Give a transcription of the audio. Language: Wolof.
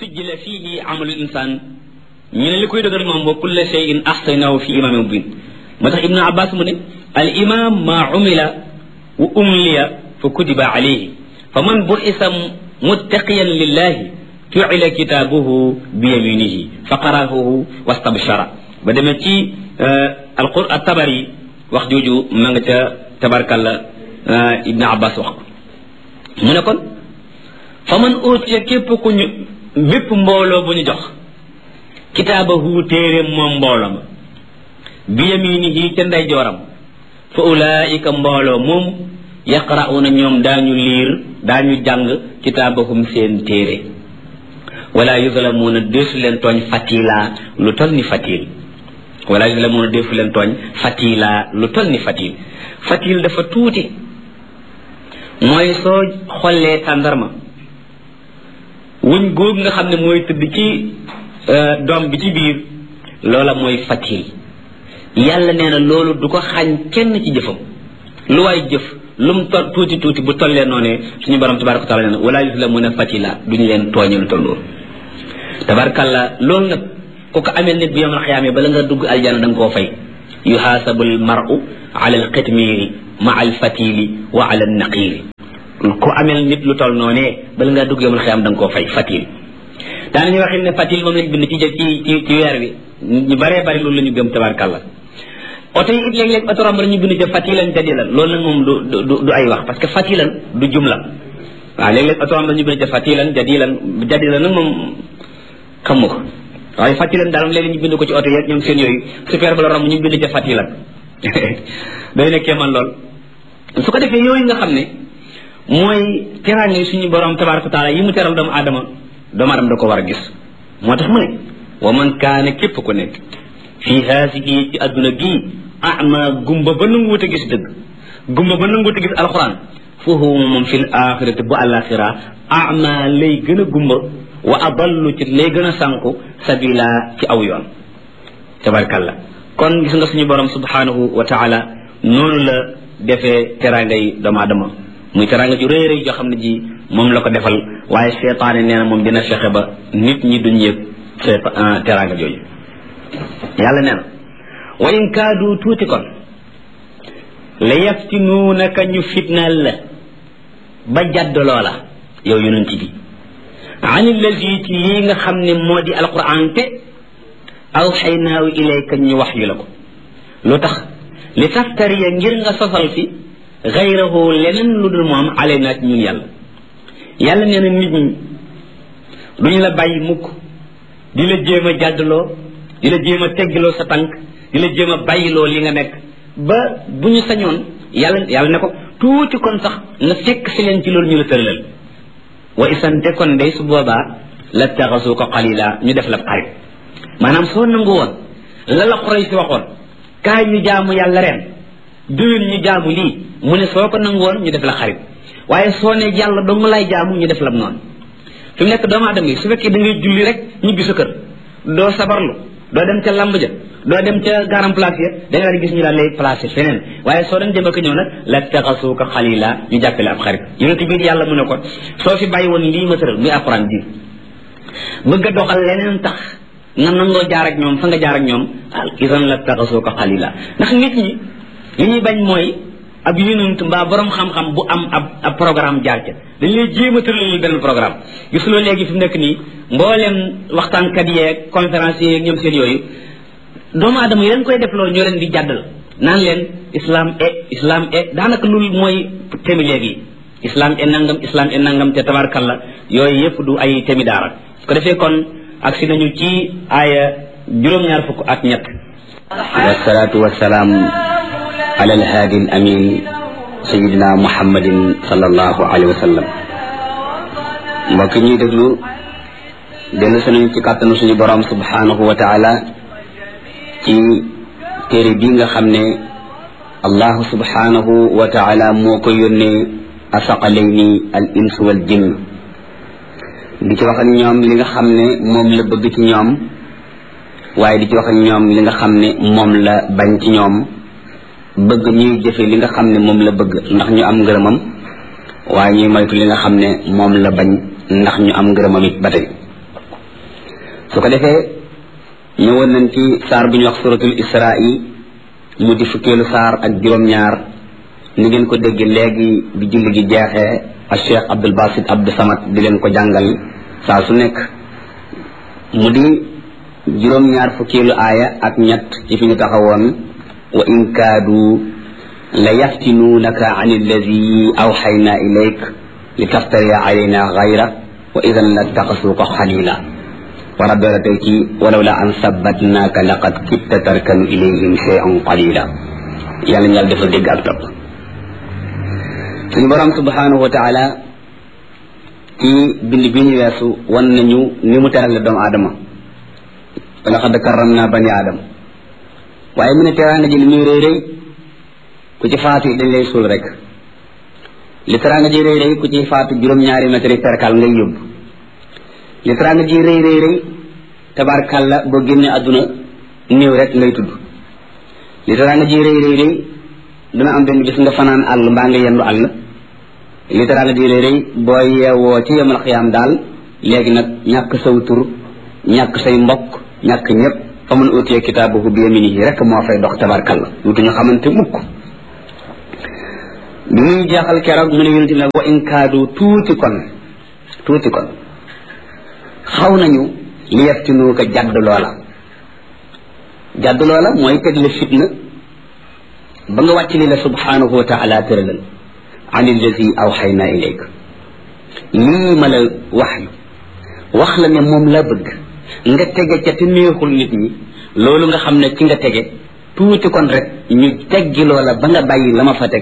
sujjila fiihi amalu insaan ñu ne li koy dëgër moom wa kulla shay'in ahsaynahu fi imaamin mubin moo tax ibnu abbas mu ne al imam ma umila wa umliya fa kutiba alayhi fa man bu'isa muttaqiyan lillahi ju'ila kitaabuhu bi yaminihi fa qara'ahu wastabshara ba demee ci alqur at-tabari wax jooju ma nga ca tabarkalla ibnu abbas wax ko mu ne kon fa man utiya képp ku ñu bépp mbooloo bu ñu jox kitaabahu téere moom mbooloo ma bi yaminihi ca ndeyjooram fa ulaika mbooloo moom yaqra'una ñoom daañu liir daañu jàng kitaabahum seen téere wala yuzlamuuna deesu leen tooñ fatila lu tol ni fatil wala yuzlamuuna deesu leen tooñ fatila lu tol ni fatil fatil dafa tuuti mooy soo xollee tàndarma wuñ góob nga xam ne mooy tëdd ci doom bi ci biir loola mooy fatil yàlla nee na loolu du ko xañ kenn ci jëfam lu waay jëf lu mu tol tuuti tuuti bu tollee noonee suñu borom tabaraka taala nee na wala yuzlamuuna fatila duñu leen tooñe lu toll loolu tabarakalla loolu nag ku ko amee nit bi yomal xiyaamee bala nga dugg aljana da nga koo fay yuhaasabu al maru ala al qitmiiri ma al fatili wa ala al naqiiri ku amel nit lu toll noonee bala ngaa dugg yomal xiyaam da nga koo fay fatil daanañu waxin ne fatil moom lañ bind ci ci ci ci weer bi ñu baree bari loolu la ñu gëm tabarakalla oto yi it léeg-léeg oto romb ñu bind ca fatilan jadilan loolu nag moom du du du ay wax parce que fatilan du jumla waaw léeg-léeg oto romb ñu bind ca fatilan jadilan jadilan nag moom xamu ko waaye fatilan daal léegi ñu bind ko ci oto yeeg ñoom seen yooyu super ba la romb ñu bind ca fatilan day nekkee man lool su ko defee yooyu nga xam ne mooy teraange suñu borom tabaraka taala yi mu teral doomu aadama doomu aadama da ko war a gis moo tax mu ne wa man kaane képp ku nekk fii haasihi ci adduna gii ama gumba ba nanguwut a gis dëgg gumba ba nanguwut a gis alxuraan foofu moom fi l axirati bu alaxira ama lay gën a gumba wa adallu ci lay gën a sànku sabila ci aw yoon tabarkalla kon gis nga suñu borom subhanahu wa taala noonu la defee teraanga yi doomu aadama muy teraanga ju rëy rëy joo xam ne ji moom la ko defal waaye seetaane nee na moom dina fexe ba nit ñi duñ yëg teraanga jooju yàlla nee na wa in kaadu tuuti kon la yaftinuunaka ñu fitnaal la ba jadd loola yow yonent bi an allazi ci lii nga xam ne moo di alquran te awxaynaahu ilayka ñu wax yu la ko lu tax li taftariya ngir nga sosal fi gayrahu leneen lu dul moom ale naat ñun yàlla yàlla nee na nit ñi duñu la bàyyi mukk di la jéem a jàddloo di la jéem a teggiloo sa tànk di la jéem a bàyyiloo li nga nekk ba bu ñu sañoon yàlla yàlla ne ko tuuti kon sax nga fekk si leen ci loolu ñu la tëralal wa isante kon day su boobaa la taxasu ko xalila ñu def la xarit maanaam soo nangu woon la la xoroy si waxoon kaay ñu jaamu yàlla ren déwén ñu jaamu lii mu ne soo ko nangu woon ñu def la xarit waaye soo ne yàlla dong lay jaamu ñu def la noonu fi mu nekk doomu aadama yi su fekkee da ngay julli rek ñibbi sa kër doo sabarlu doo dem ca lamb ja doo dem ca garam place ya da nga daan gis ñu daal lay placé feneen waaye soo dem jëm ak ñëw nag la taxasuuka xalila ñu jàppale ab xarit yonent biir yàlla mu ne ko soo fi bàyyi woon lii ma tëral muy alquran ji bëgg a doxal leneen tax nga nangoo jaar ak ñoom fa nga jaar ak ñoom al isan la taxasuuka xalila ndax nit ñi li ñuy bañ mooy ab yonent mbaa borom xam-xam bu am ab ab programme jaar ca dañ lay jéem a tëralal benn programme gis loo léegi fi mu nekk nii mboolem waxtaankat yeeg conférence yeeg ñoom seen yooyu doomu aadama yi leen koy def loolu ñoo leen di jàddal naan leen islam e islam e daanaka loolu mooy temi léegi islam e nangam islam e nangam te tabarkalla yooyu yëpp du ay temi daara su ko defee kon agsi nañu ci aaya juróom-ñaar fukk ak ñett wasalaatu wasalaam ala alhaadi al amin sayidina muhammadin sallallahu alayhi wa sallam mbokk ñuy déglu dellu sunañ ci kàttanu suñu borom subhanahu wa taala ci téere bi nga xam ne allahu subhanahu wa taala moo ko yónnee asaqalayni al ins wal jinn di ci wax ak ñoom li nga xam ne moom la bëgg ci ñoom waaye di ci wax ak ñoom li nga xam ne moom la bañ ci ñoom bëgg ñuy jëfe li nga xam ne moom la bëgg ndax ñu am ngërëmam waaye ñuy moytu li nga xam ne moom la bañ ndax ñu am ngërëmam it ba tey su ko defee ñëwoon nañ ci saar bu ñu wax suratul isra'i mu di fukkeelu saar ak juróom-ñaar ni ngeen ko dégg léegi bi julli gi jeexee ak cheikh abdul basit abdou samad di leen ko jàngal saa su nekk mu di juróom-ñaar fukkeelu aaya ak ñett ci fi ñu taxawoon wa in kaadu la yaftinuunaka an alladi awxayna ilayk li taftariya alayna gayra wa idan la taxasuuka xalila wa rabbi la tey ci walaw la an sabbatnaaka laqad kitta tarkanu ilayhim cheyan qalila yàlla ñu yàlla defal dégg ak topp suñu borom subhanahu wa taala ci bind bi ñu weesu wan nañu ni mu terale doomu aadama wala xad karram naa bani aadama waaye mu ne teraanga ji li muy rëy rëy ku ci faatu dañ lay suul rek li teraanga ji rëy rëy ku ci faatu juróom-ñaari mètre perkal ngay yóbbu li teraanga ji rëy rëy rëy tabarkàlla boo génnee àdduna néew rek ngay tudd li teraanga ji rëy rëy rëy dana am benn bis nga fanaan àll mbaa nga yendu àll li teraanga ji rëy rëy boo yeewoo ci yemal xiyaam daal léegi nag ñàkk saw tur ñàkk say mbokk ñàkk ñëpp fa mun utiyee kitaabahu bi yaminihi rek moo fay dox tabarkàlla duutu ñu xamante mukk bi muy jeexal keroog mu ne yonente nag wa in kaadu tuuti kon tuuti kon xaw nañu li yaftinu ko jadd loola jadd loola mooy teg la fitna ba nga wàcc li la subhanahu wa taala tëralal an allazi awxayna ilayk lii ma la wax yu wax la ne moom la bëgg nga tege ca te neexul nit ñi loolu nga xam ne ci nga tege tuuti kon rek ñu teggi loola ba nga bàyyi la ma fa teg